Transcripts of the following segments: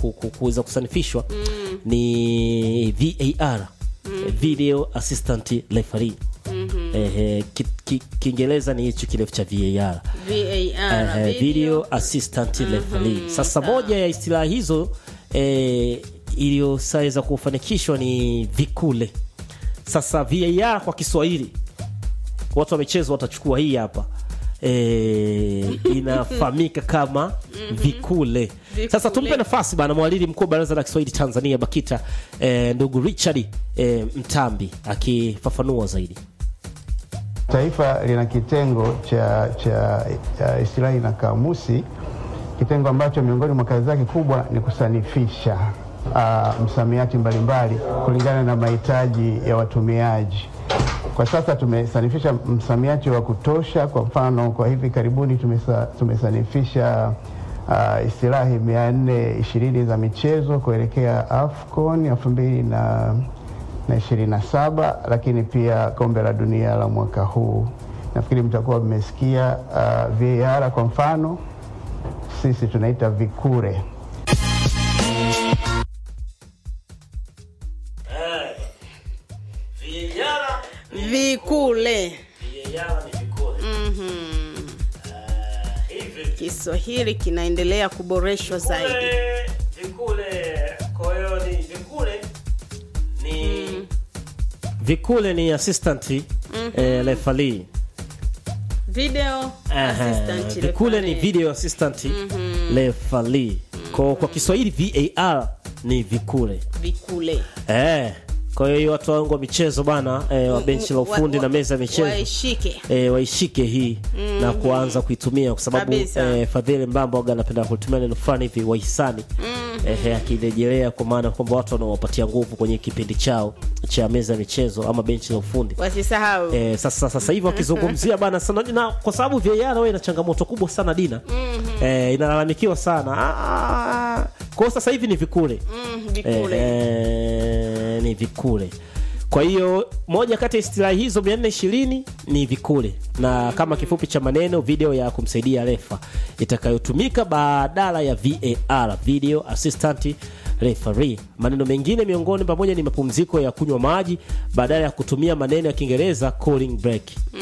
ku, ku, kuweza kusanifishwa ni VAR video assistant referee Ehe, ki- ki- kiingereza ni hicho kirefu cha VAR VAR, Eh, video assistant referee. Sasa moja ya istilaha hizo eh, iliyosaweza kufanikishwa ni vikule. Sasa VAR kwa Kiswahili watu wa michezo watachukua hii hapa e, inafahamika kama vikule. Sasa tumpe nafasi bana mwalili mkuu wa baraza la Kiswahili Tanzania BAKITA e, ndugu Richard e, Mtambi akifafanua zaidi. Taifa lina kitengo cha, cha, cha istilahi na kamusi, kitengo ambacho miongoni mwa kazi zake kubwa ni kusanifisha uh, msamiati mbalimbali kulingana na mahitaji ya watumiaji. Kwa sasa tumesanifisha msamiati wa kutosha. Kwa mfano, kwa hivi karibuni tumesa, tumesanifisha uh, istilahi mia nne ishirini za michezo kuelekea AFCON elfu mbili na na ishirini na saba lakini pia kombe la dunia la mwaka huu. Nafikiri mtakuwa mmesikia uh, VAR kwa mfano, sisi tunaita vikure. vikule Kiswahili kinaendelea kuboreshwa zaidi. Vikule ni assistant eh, referee. Video Aha, assistant vikule ni referee. video assistant referee. Kwa, kwa Kiswahili VAR ni vikule vikule eh. Kwa hiyo watu wangu wa michezo bana eh, wa benchi la ufundi Wa- na meza ya michezo waishike e, waishike hii na kuanza kuitumia kwa sababu Kabisa. e, Fadhili Mbamba waga anapenda kutumia neno fulani hivi wahisani ehe, akirejelea kwa maana kwamba watu wanawapatia nguvu kwenye kipindi chao cha meza ya michezo ama benchi la ufundi. wasisahau E, sasa sasa hivi wakizungumzia bana sana na kwa sababu VAR wewe ina changamoto kubwa sana Dina. E, inalalamikiwa sana. Ah, kwa hiyo sasa hivi ni vikule. Mm, vikule Eh, ni vikule. Kwa hiyo moja kati ya istilahi hizo 420 ni vikule, na kama kifupi cha maneno, video ya kumsaidia refa itakayotumika badala ya VAR, video assistant referee. Maneno mengine miongoni pamoja ni mapumziko ya kunywa maji badala ya kutumia maneno ya Kiingereza cooling break.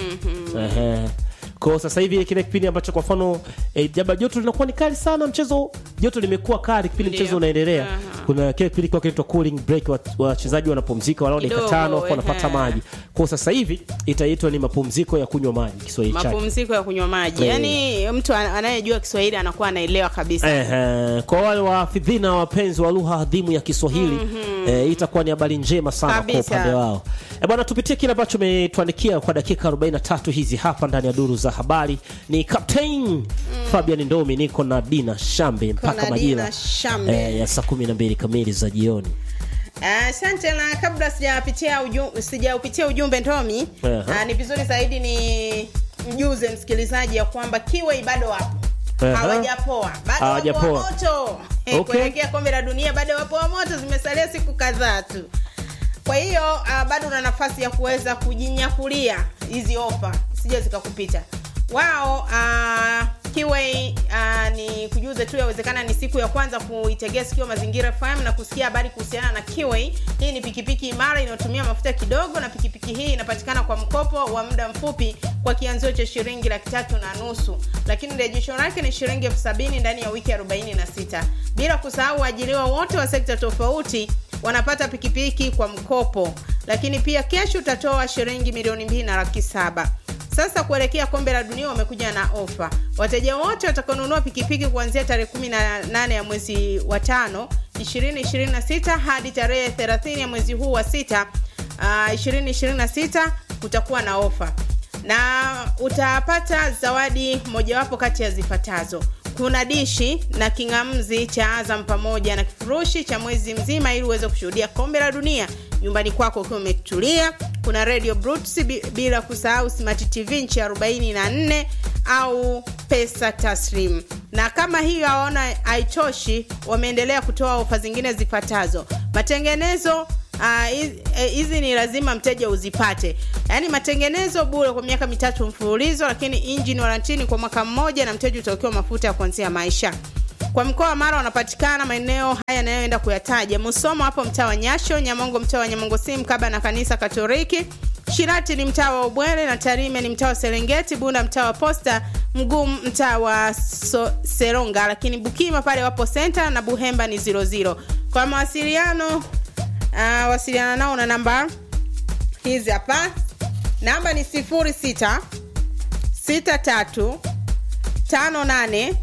Ehe. Kwa sasa hivi kile kipindi ambacho kwa mfano eh, jaba joto linakuwa ni kali sana, mchezo joto limekuwa kali kipindi Ndio. mchezo unaendelea. Aha. Kuna kile kipindi kwa kinaitwa cooling break, wa- wachezaji wanapumzika walau dakika Kidogo, tano afu wanapata ehe. maji. Kwa sasa hivi itaitwa ni mapumziko ya kunywa maji Kiswahili chake. mapumziko ya kunywa maji Eh. yaani mtu an- anayejua kiswahili anakuwa anaelewa kabisa Ehe, kwa wale wafidhina wapenzi wa lugha adhimu ya Kiswahili eh, itakuwa ni habari njema sana kwa Kabisa. upande wao. E bwana, tupitie kile ambacho umetuandikia kwa dakika 43 hizi hapa ndani ya duru za habari. Ni Captain Fabian Ndomi, niko na Dina Shambe mpaka na majira Dina Shambe. eh, ya saa 12 kamili za jioni. asante na kabla sijapitia ujumbe, sijaupitia ujumbe ndomi Aha. ah, ni vizuri zaidi ni mjuze msikilizaji ya kwamba kiwei bado wapo Aha. hawajapoa bado Hawajapoa. wapo wa moto Eh, Okay. kuelekea kombe la dunia bado wapo wa moto zimesalia siku kadhaa tu kwa hiyo uh, bado una nafasi ya kuweza kujinyakulia hizi ofa sija zikakupita wao uh, kiwei uh, ni kujuze tu yawezekana ni siku ya kwanza kuitegea sikio mazingira fm na kusikia habari kuhusiana na kiwei hii ni pikipiki imara inayotumia mafuta kidogo na pikipiki hii inapatikana kwa mkopo wa muda mfupi kwa kianzio cha shilingi laki tatu na nusu lakini rejesho lake ni shilingi elfu sabini ndani ya wiki 46 bila kusahau waajiriwa wote wa sekta tofauti wanapata pikipiki kwa mkopo lakini pia kesho utatoa shilingi milioni mbili na laki saba sasa kuelekea kombe la dunia wamekuja na ofa wateja wote watakaonunua pikipiki kuanzia tarehe 18 ya mwezi wa tano 2026 hadi tarehe 30 ya mwezi huu wa sita uh, 2026 kutakuwa na ofa na utapata zawadi mojawapo kati ya zifuatazo kuna dishi na king'amzi cha azam pamoja na kifurushi cha mwezi mzima ili uweze kushuhudia kombe la dunia nyumbani kwako ukiwa umetulia kuna radio Brooks, bi- bila kusahau smart tv nchi 44 au pesa taslim na kama hiyo aona haitoshi wameendelea kutoa ofa zingine zifuatazo matengenezo Ah, hizi eh, hizi ni lazima mteja uzipate yaani matengenezo bure kwa miaka mitatu mfululizo lakini injini warantini kwa mwaka mmoja na mteja utaokiwa mafuta ya kuanzia maisha kwa mkoa wa mara wanapatikana maeneo haya yanayoenda kuyataja musoma hapo mtaa wa nyasho nyamongo mtaa wa nyamongo si mkaba na kanisa katoliki shirati ni mtaa wa ubwele na tarime ni mtaa wa serengeti bunda mtaa wa posta mgumu mtaa wa so, seronga lakini bukima pale wapo senta na buhemba ni 00 kwa mawasiliano uh, wasiliana nao na namba hizi hapa namba ni 06 63 58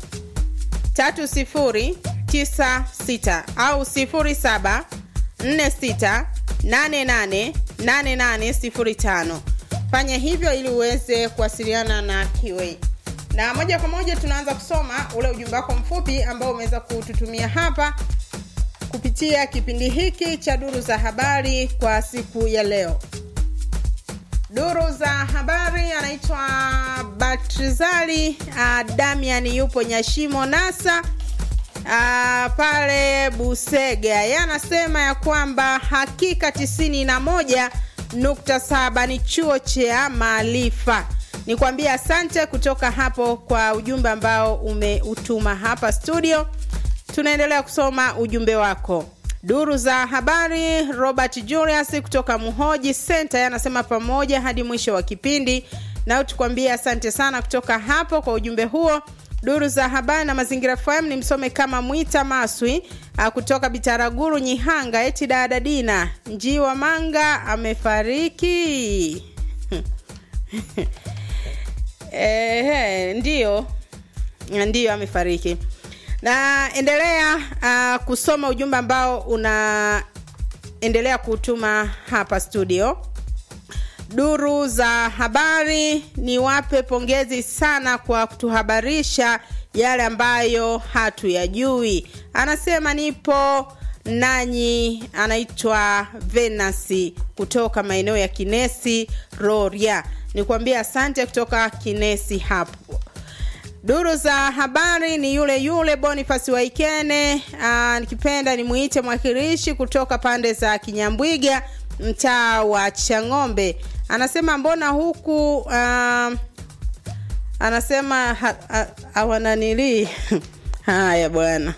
3096 au 07 46 88 8805 fanya hivyo ili uweze kuwasiliana na kiwei na moja kwa moja tunaanza kusoma ule ujumbe wako mfupi ambao umeweza kututumia hapa kupitia kipindi hiki cha duru za habari kwa siku ya leo duru za habari anaitwa batrizali uh, damian yupo nyashimo nasa uh, pale busega ye anasema ya kwamba hakika tisini na moja nukta saba ni chuo cha maarifa nikwambie asante kutoka hapo kwa ujumbe ambao umeutuma hapa studio tunaendelea kusoma ujumbe wako duru za habari robert julius kutoka muhoji center anasema pamoja hadi mwisho wa kipindi nao tukwambie asante sana kutoka hapo kwa ujumbe huo duru za habari na mazingira fm ni msome kama mwita maswi kutoka bitaraguru nyihanga eti dada dina njiwa manga amefariki Ehe, ndio ndio amefariki na endelea uh, kusoma ujumbe ambao unaendelea kutuma hapa studio duru za habari ni wape pongezi sana kwa kutuhabarisha yale ambayo hatuyajui anasema nipo nanyi anaitwa venasi kutoka maeneo ya kinesi roria nikwambia asante kutoka kinesi hapo duru za habari ni yule yule bonifasi waikene Aa, nikipenda nimwite mwakilishi kutoka pande za kinyambwiga mtaa wa chang'ombe anasema mbona huku uh, anasema hawananilii ha, ha, haya bwana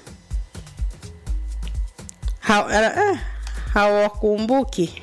hawakumbuki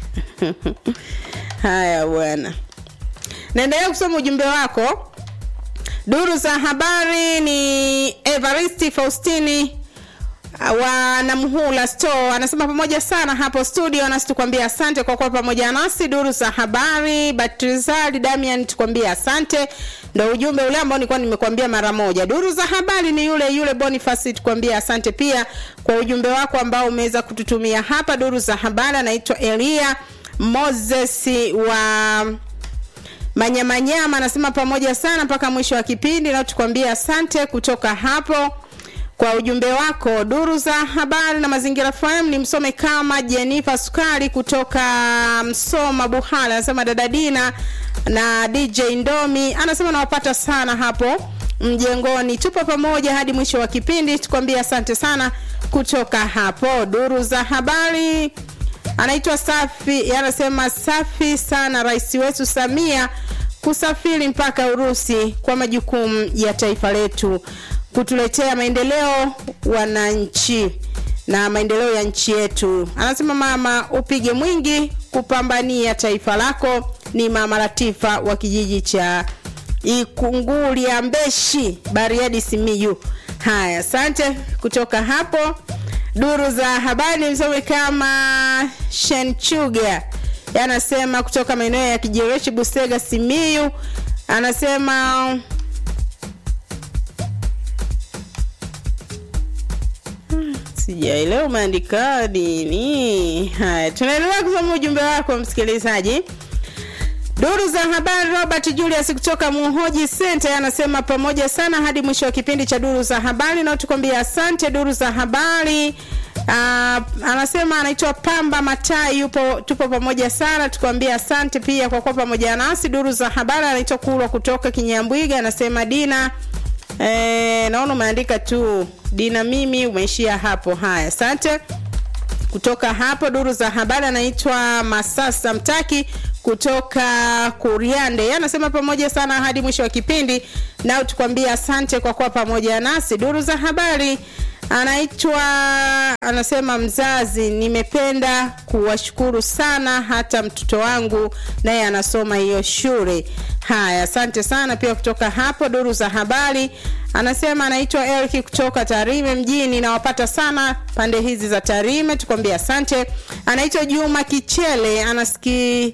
haya bwana naendelea kusoma ujumbe wako duru za habari ni evaristi faustini wa namhula store anasema pamoja sana hapo studio nasi tukwambia asante kwa kuwa pamoja nasi duru za habari batrizali damian tukwambia asante ndo ujumbe ule ambao nilikuwa nimekwambia mara moja duru za habari ni yule yule bonifasi tukwambia asante pia kwa ujumbe wako ambao umeweza kututumia hapa duru za habari anaitwa elia moses wa manyamanyama anasema pamoja sana mpaka mwisho wa kipindi na tukwambia asante kutoka hapo kwa ujumbe wako duru za habari na mazingira fm ni msome kama jenifa sukari kutoka msoma buhala anasema dada dina na dj ndomi anasema nawapata sana hapo mjengoni tupo pamoja hadi mwisho wa kipindi tukwambia asante sana kutoka hapo duru za habari anaitwa safi anasema safi sana rais wetu samia kusafiri mpaka urusi kwa majukumu ya taifa letu kutuletea maendeleo wananchi na maendeleo ya nchi yetu anasema mama upige mwingi kupambania taifa lako ni mama latifa wa kijiji cha ikungulia mbeshi bariadi simiyu haya asante kutoka hapo duru za habari msome kama shenchuga anasema kutoka maeneo ya kijereshi busega simiyu anasema sijaelewa umeandika nini haya tunaendelea kusoma ujumbe wako msikilizaji duru za habari robert julius kutoka muhoji center anasema pamoja sana hadi mwisho wa kipindi cha duru za habari na tukwambia asante duru za habari Uh, anasema anaitwa pamba matai yupo tupo pamoja sana tukwambia asante pia kwa kuwa pamoja nasi duru za habari anaitwa kulwa kutoka kinyambwiga anasema dina eh, naona umeandika tu dina mimi umeishia hapo haya asante kutoka hapo duru za habari anaitwa masasa mtaki kutoka Kuriande Yeye anasema pamoja sana hadi mwisho wa kipindi, nao tukwambia asante kwa kuwa pamoja nasi. Duru za habari anaitwa anasema, mzazi, nimependa kuwashukuru sana, hata mtoto wangu naye anasoma hiyo shule. Haya, asante sana pia kutoka hapo. Duru za habari anasema anaitwa Eric kutoka Tarime mjini, nawapata sana pande hizi za Tarime, tukwambia asante. Anaitwa Juma Kichele anasiki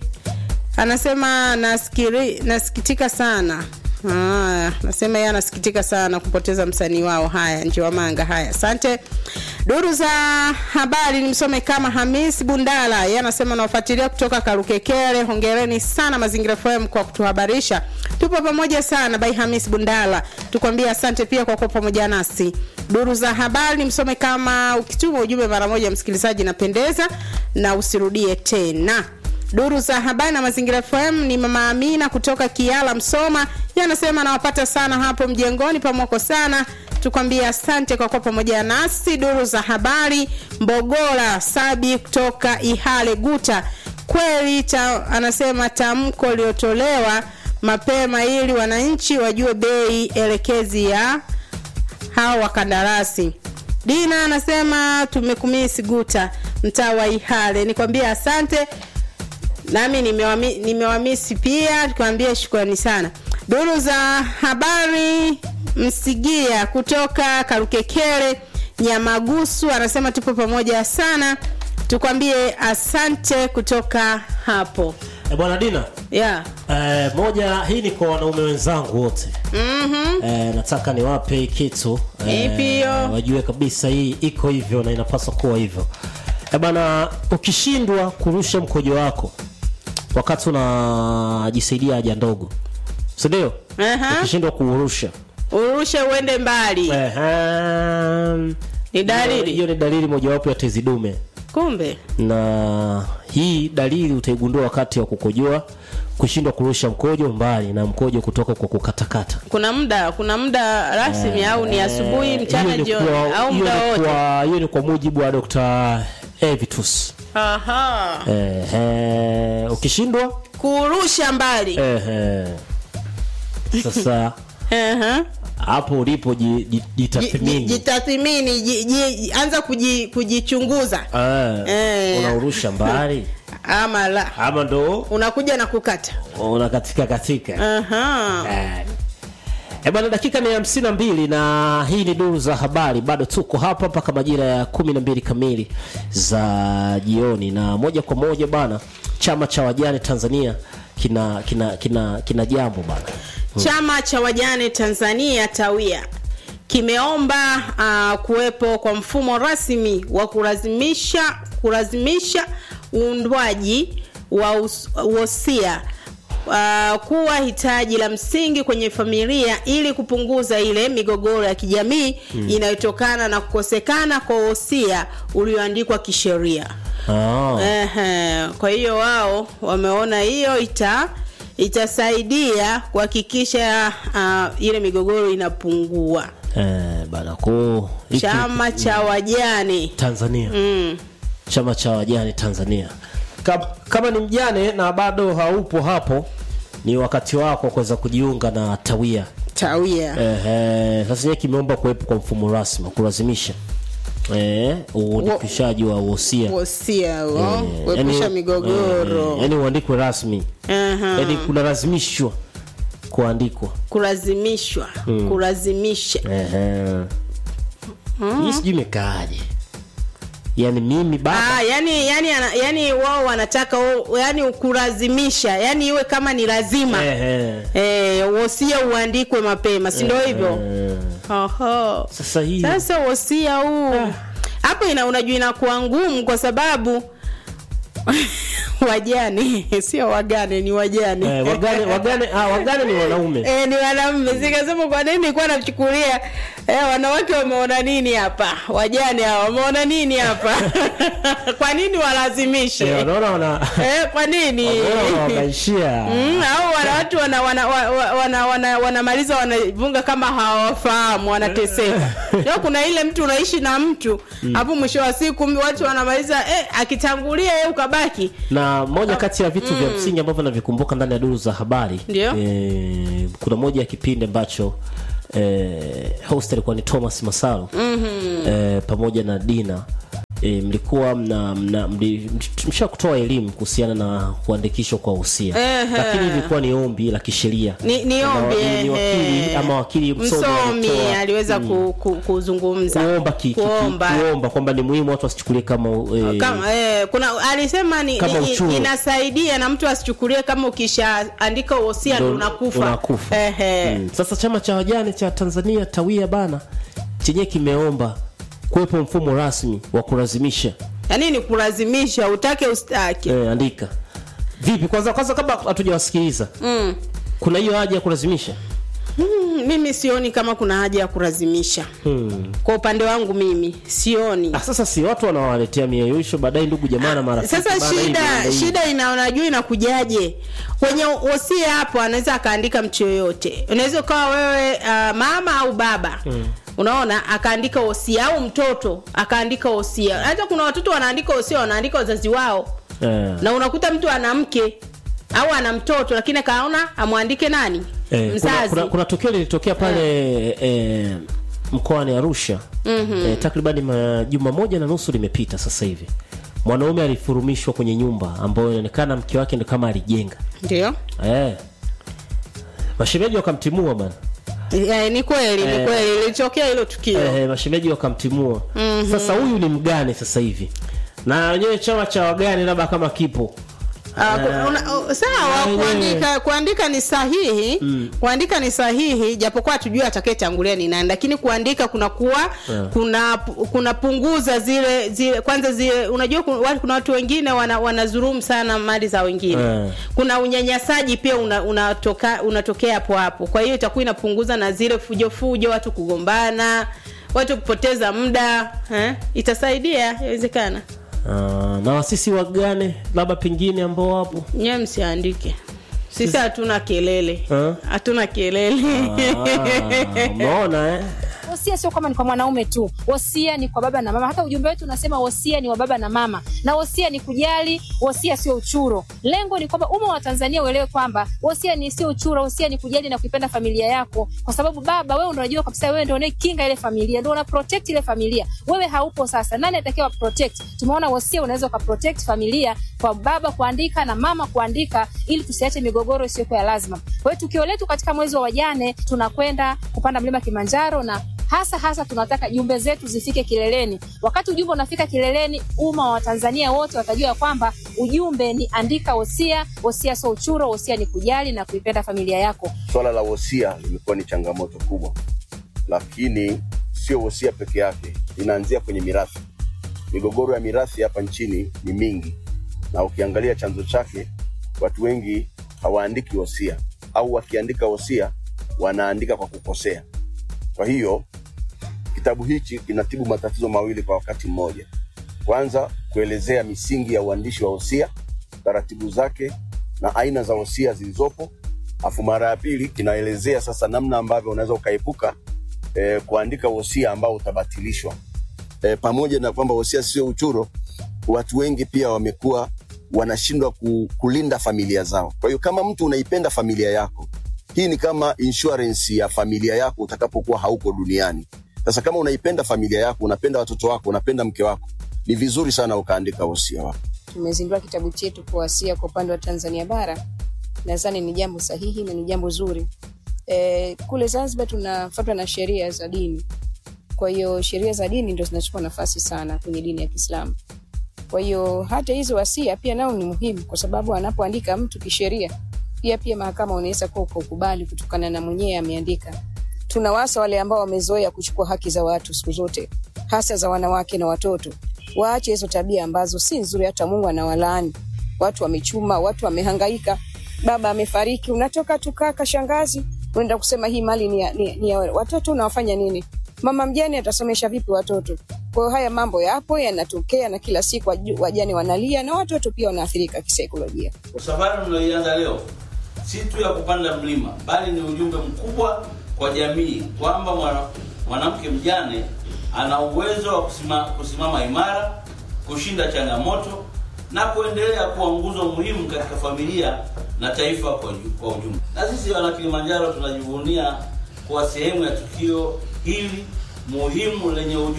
anasema nasikiri, nasikitika sana Ah, nasema yeye anasikitika sana kupoteza msanii wao. Haya, njiwa manga. Haya, asante. Duru za habari nimsome kama Hamis Bundala, yeye anasema nawafuatilia kutoka Karukekere. Hongereni sana Mazingira FM kwa kutuhabarisha, tupo pamoja sana. Bai Hamis Bundala, tukwambia asante pia kwa kuwa pamoja nasi. Duru za habari nimsome kama ukituma ujumbe mara moja, msikilizaji, napendeza na usirudie tena. Duru za habari na mazingira FM ni mama Amina kutoka Kiala Msoma, yeye anasema anawapata sana hapo mjengoni pamoko sana, tukwambia asante kwa kuwa pamoja nasi. Duru za habari Mbogora Sabi kutoka Ihale Guta, kweli ta, anasema tamko liliotolewa mapema ili wananchi wajue bei elekezi ya hao wakandarasi. Dina anasema tumekumisi Guta, mtaa wa Ihale, nikwambia asante nami nimewami- nimewamisi pia tukiwambia shukrani sana duru za habari msigia kutoka karukekere nyamagusu anasema tupo pamoja sana tukwambie asante kutoka hapo e, bwana Dina yeah. e, moja hii ni kwa wanaume wenzangu wote mm-hmm. e, nataka niwape hii kitu Ipi hiyo? wajue kabisa hii iko hivyo na inapaswa kuwa hivyo e, bana ukishindwa kurusha mkojo wako wakati unajisaidia haja ndogo sindio Aha. ukishindwa kuurusha urushe uende mbali Ehem. Ni dalili. hiyo ni dalili mojawapo ya tezi dume kumbe na hii dalili utaigundua wakati wa kukojoa kushindwa kurusha mkojo mbali na mkojo kutoka kwa kukatakata kuna muda kuna muda rasmi au ni asubuhi Eh, mchana hiyo ni jioni kwa- au hiyo muda ni wote kwa- hiyo ni kwa mujibu wa Dr. Evitus Aha. Ehe, ukishindwa kurusha mbali ehe. sasa Aha. hapo ulipo ji- ji- Ji- ji- jitathmini jitathimini ji- ji- anza kuji- kujichunguza Eh, Eh. unaurusha mbali ama la ama ndo unakuja na kukata unakatika katika Aha. Eh. Eh bwana, dakika ni hamsini na mbili na hii ni duru za habari. Bado tuko hapa mpaka majira ya kumi na mbili kamili za jioni, na moja kwa moja bana, chama cha wajane Tanzania kina kina kina kina jambo bana. chama cha wajane tanzania tawia kimeomba uh, kuwepo kwa mfumo rasmi wa kulazimisha kulazimisha uundwaji wa us- wosia uh, kuwa hitaji la msingi kwenye familia ili kupunguza ile migogoro ya kijamii mm. inayotokana na kukosekana kwa wosia ulioandikwa kisheria Ah, Ehe, kwa hiyo wao wameona hiyo ita itasaidia kuhakikisha uh, ile migogoro inapungua. eh, bana ko hiki- Chama cha wajane Tanzania mm. chama cha wajane Tanzania. Kama, kama ni mjane na bado haupo hapo, ni wakati wako kuweza kujiunga na tawia tawia Ehe, sasa yeye kimeomba kuwepo kwa mfumo rasmi wa kulazimisha eh, uandikishaji wa wosia wosia huo Eh, kuepusha yani- migogoro eh, yani uandikwe rasmi Aha. yani kunalazimishwa kuandikwa kulazimishwa kulazimisha Ehe. hii sijui imekaaje yani mimi baba Ah, yani yani ana- yani wao wanataka o- yani kulazimisha yani iwe kama ni lazima Ehe. eh, wosia uandikwe mapema si ndio hivyo Eh, Oho. sasa hii sasa wosia huu hapo ina unajua inakuwa ngumu kwa sababu wajane sio wagane ni wajane eh, wagane wagane ah, wagane ni wanaume Eh, ni wanaume sikasema kwa nini nilikuwa nachukulia eh, wanawake wameona nini hapa wajane hawa wameona nini hapa kwa nini walazimishe Eh, wanaona wana eh, kwa nini wanaona wanaishia Mm, au wana watu wana wana wana, wana, wana, wanamaliza wanavunga kama hawafahamu wanateseka leo kuna ile mtu unaishi na mtu hapo mwisho wa siku watu wanamaliza eh, akitangulia yeye ukabaki na na moja kati ya vitu vya msingi ambavyo navikumbuka ndani ya duru za habari Ndio. eh, kuna moja ya kipindi ambacho eh, host alikuwa ni Thomas Masalo mm-hmm. eh, pamoja na Dina E, mlikuwa mna, mna mli- msha kutoa elimu kuhusiana na kuandikishwa kwa usia Ehe. lakini ilikuwa ni ombi la kisheria ni, ni Ama ombi ni- ni wakili ehe. ama wakili msomi msomi alitoa- aliweza ku, ku, kuzungumza kuomba ki, ki, ki, kuomba kuomba kwamba ni muhimu watu wasichukulie kama eh, kama eh, kuna alisema ni, Kama ni, uchuru. inasaidia na mtu asichukulie kama ukishaandika wosia ndo ndo unakufa, unakufa. Ehe. Mm. Sasa chama cha wajane cha Tanzania tawia bana chenye kimeomba kuwepo mfumo rasmi wa kulazimisha yaani ni kulazimisha utake ustake eh, andika vipi kwanza kwanza kabla hatujawasikiliza mm. kuna hiyo haja ya kulazimisha Mm, mimi sioni kama kuna haja ya kulazimisha hmm. kwa upande wangu mimi sioni ah, sasa si watu wanawaletea mieyusho baadaye ndugu jamaa na marafiki sasa bana, hivi, shida bana, hivi. shida ina unajua inakujaje kwenye wosia hapo anaweza akaandika mtu yoyote unaweza ukawa wewe uh, mama au baba mm. unaona akaandika wosia au mtoto akaandika wosia hata kuna watoto wanaandika wosia wanaandika wazazi wao eh. na unakuta mtu ana mke au ana mtoto lakini akaona amwandike nani Eh, kuna, mzazi kuna, kuna tukio lilitokea pale eh, mkoani Arusha mm-hmm. eh, takribani majuma moja na nusu limepita sasa hivi mwanaume alifurumishwa kwenye nyumba ambayo inaonekana mke wake ndo kama alijenga ndio eh. mashemeji wakamtimua bana Eh, ni kweli ni Eh. kweli ilitokea hilo tukio eh, mashemeji wakamtimua mm-hmm. sasa huyu ni mgane sasa hivi na wenyewe chama cha wagane labda kama kipo Ah, ku- una- uh, sawa na kuandika kuandika ni sahihi kuandika ni sahihi japokuwa hatujui atakayetangulia ni nani lakini kuandika kunakuwa Yeah. kuna kunapunguza zile zile kwanza zile unajua kuna, watu- kuna watu wengine wana, wanadhulumu sana mali za wengine Yeah. kuna unyanyasaji pia una, unatoka, unatokea hapo hapo kwa hiyo itakuwa inapunguza na zile fujo fujo watu kugombana watu kupoteza muda eh? itasaidia inawezekana uh, na wasisi wagane labda pengine ambao wapo nyewe msiandike sisi hatuna kelele Eh? hatuna kelele Ah, umeona eh? wosia sio kama ni kwa mwanaume tu wosia ni kwa baba na mama hata ujumbe wetu unasema wosia ni wa baba na mama na wosia ni kujali wosia sio uchuro lengo ni kwamba umma wa tanzania uelewe kwamba wosia ni sio uchuro wosia ni kujali na kuipenda familia yako kwa sababu baba wewe ndo unajua kabisa wewe ndo unayekinga ile familia ndo una protect ile familia wewe haupo sasa nani atakiwa protect tumeona wosia unaweza uka protect familia kwa baba kuandika na mama kuandika ili tusiache migogoro isiyokuwa ya lazima kwa hiyo tukio letu katika mwezi wa wajane tunakwenda kupanda mlima kilimanjaro na hasa hasa tunataka jumbe zetu zifike kileleni wakati ujumbe unafika kileleni umma wa watanzania wote watajua kwamba ujumbe ni andika wosia wosia sio uchuro wosia ni kujali na kuipenda familia yako swala la wosia limekuwa ni changamoto kubwa lakini sio wosia peke yake inaanzia kwenye mirathi migogoro ya mirathi hapa nchini ni mingi na ukiangalia chanzo chake watu wengi hawaandiki wosia au wakiandika wosia wanaandika kwa kukosea kwa hiyo kitabu hichi kinatibu matatizo mawili kwa wakati mmoja kwanza kuelezea misingi ya uandishi wa wosia taratibu zake na aina za wosia zilizopo afu mara ya pili kinaelezea sasa namna ambavyo unaweza ukaepuka eh, kuandika wosia ambao utabatilishwa eh, pamoja na kwamba wosia sio uchuro watu wengi pia wamekuwa wanashindwa ku, kulinda familia zao kwa hiyo kama mtu unaipenda familia yako hii ni kama insurance ya familia yako utakapokuwa hauko duniani sasa kama unaipenda familia yako unapenda watoto wako unapenda mke wako ni vizuri sana ukaandika wosia wako tumezindua kitabu chetu kwa wasia kwa upande wa tanzania bara nadhani ni jambo sahihi na ni jambo zuri e, kule zanzibar tunafatwa na sheria za dini kwa hiyo sheria za dini ndo zinachukua nafasi sana kwenye dini ya kiislamu kwa hiyo hata hizo wasia pia nao ni muhimu kwa sababu anapoandika mtu kisheria pia pia mahakama unaweza kuwa ukaukubali kutokana na mwenyewe ameandika tunawasa wale ambao wamezoea kuchukua haki za watu siku zote hasa za wanawake na watoto waache hizo tabia ambazo si nzuri hata mungu anawalaani watu wamechuma watu wamehangaika baba amefariki unatoka tu kaka shangazi unaenda kusema hii mali ni ya, ni, ni ya watoto unawafanya nini mama mjane atasomesha vipi watoto kwa hiyo haya mambo yapo yanatokea na kila siku waju- wajane wanalia na watoto pia wanaathirika kisaikolojia Kwa safari mnaoianza leo si tu ya kupanda mlima, bali ni ujumbe mkubwa kwa jamii kwamba mwana- mwanamke mjane ana uwezo wa kusima, kusimama imara, kushinda changamoto na kuendelea kuwa nguzo muhimu katika familia na taifa kwa uju- kwa ujumla. Na sisi wana Kilimanjaro tunajivunia kuwa sehemu ya tukio hili muhimu lenye ujumbe